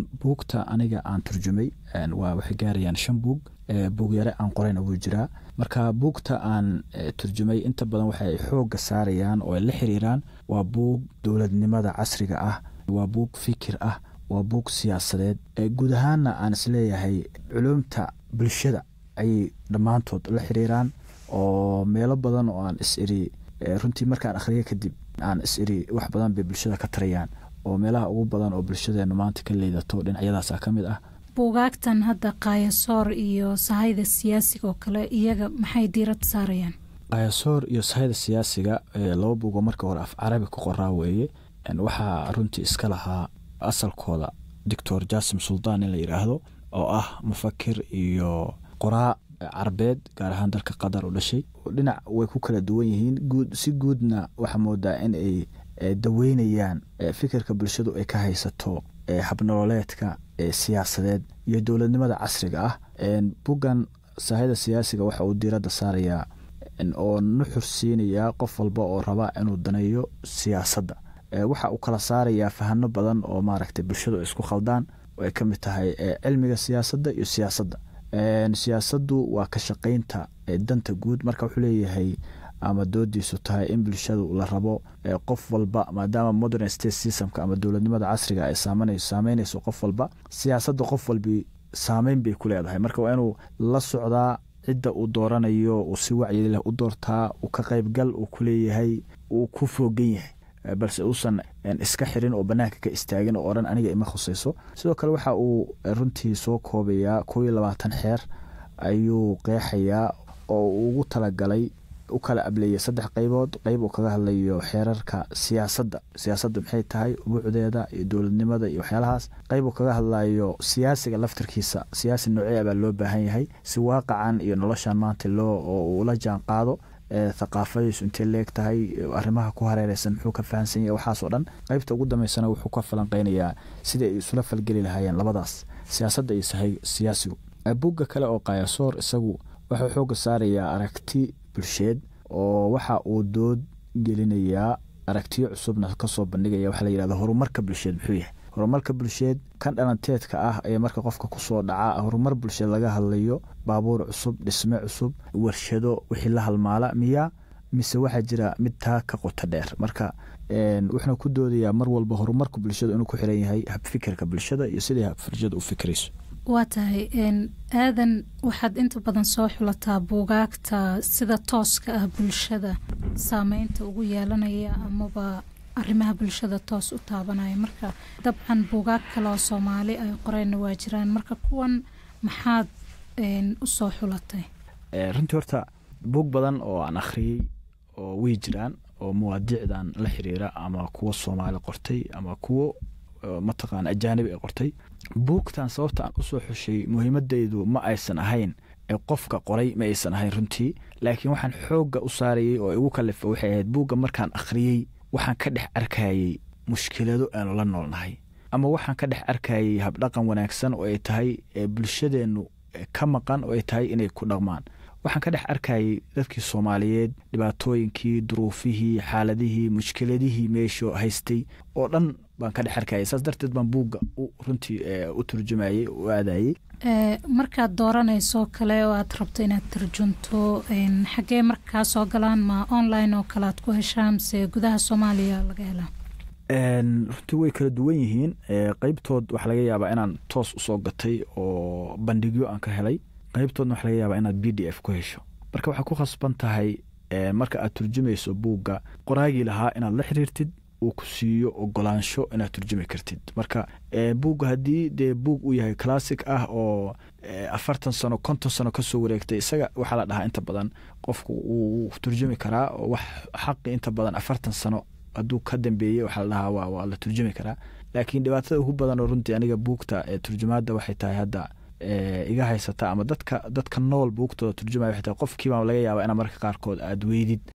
buugta aniga aan turjumay waa waxay gaarayaan shan buug buug yare aan qorayna wuu jiraa marka buugta aan turjumay inta badan waxay xooga saarayaan oo ay la xiriiraan waa buug dowladnimada casriga ah waa buug fikir ah waa buug siyaasadeed guud ahaanna aan isleeyahay culumta bulshada ayay dhammaantood la xiriiraan oo meelo badan oo aan is iri runtii markaan akhriya kadib aan is iri wax badan bay bulshada ka tarayaan oo meelaha ugu badan oo bulshadeenu maanta ka leedato dhinacyadaasa ka mid ah buugaagtan hadda kaayasoor iyo sahayda siyaasiga oo kale iyaga maxay diirada saarayaan kaayasoor iyo sahayda siyaasiga laba buugoo marka hore af carabi ku qoraa weeye waxaa runtii iska lahaa asalkooda doctor jasim suldaan in la yidhaahdo oo ah mufakir iyo qoraa carabeed gaar ahaan dalka qatar u dhashay dhinac way ku kala duwan yihiin guud si guudna waxaa moodaa in ay daweynayaan fikirka bulshadu ay ka haysato habnololeedka siyaasadeed iyo dowladnimada casriga ah buggan sahayda siyaasiga waxa uu diiradda saarayaa oo nuxur siinayaa qof walba oo raba inuu daneeyo siyaasadda waxa uu kala saarayaa fahano badan oo maaragtay bulshadu ay isku khaldaan oo ay ka mid tahay cilmiga siyaasadda iyo siyaasadda siyaasaddu waa ka shaqaynta danta guud marka wuxuu leeyahay ama doodiisu tahay in bulshadu la rabo qof walba maadaama modern state systemka ama dowladnimada casriga ay saameynayso qof walba siyaasadda qof walbi saameyn bay ku leedahay marka waa inuu la socdaa cidda uu dooranayo uu si wacyi leh u doortaa uu ka qaybgal uu ku leeyahay uu ku foogan yahay balse uusan iska xirin oo banaanka ka istaagin oo odhan aniga ima khusayso sidoo kale waxa uu runtii soo koobayaa kow iyo labaatan xeer ayuu qeexayaa oo uu ugu talagalay u kala ableeyay saddex qaybood qayb uu kaga hadlayo xeerarka siyaasadda siyaasadda maxay tahay ubuucdeeda iyo dowladnimada iyo waxyaalahaas qayb uu kaga hadlayo siyaasiga laftarkiisa siyaasi noocee baa loo baahan yahay si waaqacan iyo noloshan maanta loo oo ula jaan qaado thaqaafadiisu intay leeg tahay arrimaha ku hareereysan muxuu ka fahansan yahay waxaasoo dhan qaybta ugu dambeysana wuxuu ka falanqeynayaa sidai ay isula falgeli lahaayeen labadaas siyaasadda iyo sahay siyaasigu bugga kale oo kaayasoor isagu wuxuu xooga saarayaa aragti bulsheed oo waxa uu dood gelinayaa aragtiyo cusubna kasoo bandhigaya waxa la yihahda horumarka bulsheed muxuu yahay horumarka bulsheed kan dhalanteedka ah ee marka qofka kusoo dhaca horumar bulsheed laga hadlayo baabuur cusub dhisme cusub warshado wixii la halmaala miya mise waxaa jira mid taa ka qoto dheer marka wuxuuna ku doodayaa mar walba horumarka bulshada inuu ku xiran yahay habfikirka bulshada iyo siday habfirjada u fikirayso waa tahay aadan waxaad inta badan soo xulataa buugaagta sida tooska ah bulshada saameynta ugu yeelanaya amaba arrimaha bulshada toos u taabanaya marka dabcan buugaag kale oo soomaali ay qoreenna waa jiraan marka kuwan maxaad u soo xulatay runtii horta buug badan oo aan akhriyey oo way jiraan oo mawaadiicdan la xiriira ama kuwo soomaali qortay ama kuwo mataqaana ajaanibi ay qortay buugtan sababta aan usoo xushay muhiimadeydu ma aysan ahayn qofka qoray ma aysan ahayn runtii laakiin waxaan xoogga u saarayey oo igu kalifa waxay ahayd buugga markaan akhriyey waxaan ka dhex arkayey mushkilado aanu la noolnahay ama waxaan ka dhex arkayey habdhaqan wanaagsan oo ay tahay bulshadeennu ka maqan oo ay tahay inay ku dhaqmaan waxaan ka dhex arkayey dadkii soomaaliyeed dhibaatooyinkii duruufihii xaaladihii mushkiladihii meesho haystay oo dhan baan ka dhex arkayay saas darteed baan buugga runtii u turjumayey u aadayey markaad dooranayso kale oo aad rabto inaad turjunto xaggee markaa soo galaan ma online oo kale aad ku heshaa mise gudaha soomaaliya laga helaa runtii way kala duwan yihiin qeybtood waxaa laga yaabaa inaan toos usoo gatay oo bandhigyo aan ka helay qeybtoodna waxa laga yaabaa inaad b d f ku hesho marka waxaa ku khasban tahay marka aad turjumayso buugga qoraagii lahaa inaad la xiriirtid uu ku siiyo ogolaansho inaad turjumi kartid marka buugga haddii dee buug uu yahay classic ah oo afartan sano konton sano kasoo wareegtay isaga waxaa la dhahaa inta badan qofku wuu turjumi karaa oo wax xaqi inta badan afartan sano hadduu ka dambeeyey waxaa la dhahaa waa la turjumi karaa laakiin dhibaatada ugu badan oo runtii aniga buugta turjumaadda waxay tahay hadda iga haysata ama dadka dadka nool buugtooda turjumaya waxay tahay qofkiibaa laga yaabaa ina marka qaarkood aad weydid